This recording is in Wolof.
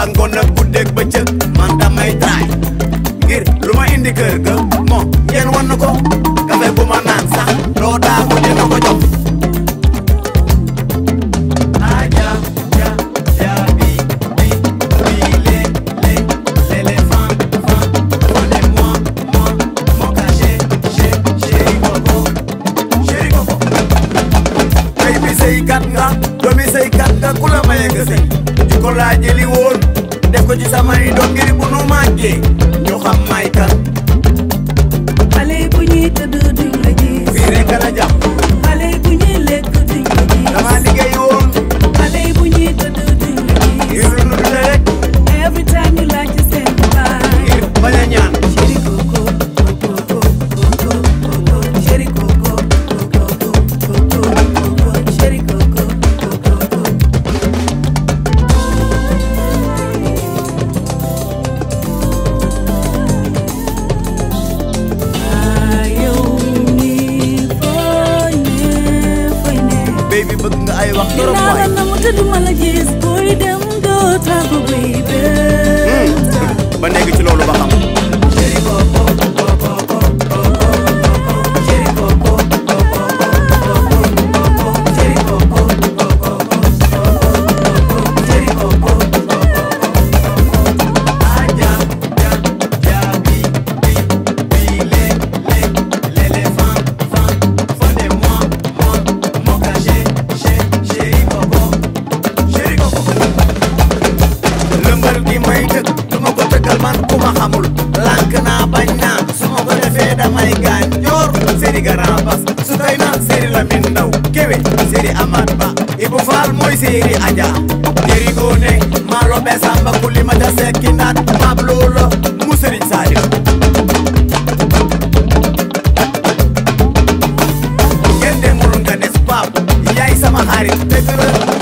suba ngoon ak guddeeg bëccëg man damay traay ngir lu ma indi kër ga bon yéen wan na ko kafe bu ma naan sax loo daa ko dina ko jox aja ja ja bi bi bi le le l'éléphant fan on est moi moi mon cachet chez chéri coco chéri coco tey bi sëykat nga doomi sëykat nga ku la maye nga sëy di ko laa jëli woon def ko ci samay doom ngir bu nu màggee ñu xam may kan xale bu ñuy tëdd duñ la gis fii rek la jàpp xale bu ñuy lekk duñ la gis dama liggéey woon xale bu ñuy tëdd duñ la gis ngir lu nu dundee rek every time you like to send baay ngir bañ a ñaan chéri coco coco coco coco chéri coco coco coco coco chéri coco coco coco yow mi fooy ne fooy ne baby bëgg nga ay wax trop dinaa la waay namu te duma la gis booy dem doo tàggu baby ba nekk ci loolu ba xam lëmbal gi may tëgg du ma ko tëggal man ku ma xamul lànk naa bañ naa su ma ko defee damay gaañ joor séri Grand Bass su kay na séri Lamine Ndaw kéwe séri Amath Ba Ibou Fall mooy séri Adja jëri goone maalo be samba kuli ma ja sekki naat maab loola mu sëriñ Sadio ngeen demul nga des paap yaay sama xarit dëgg la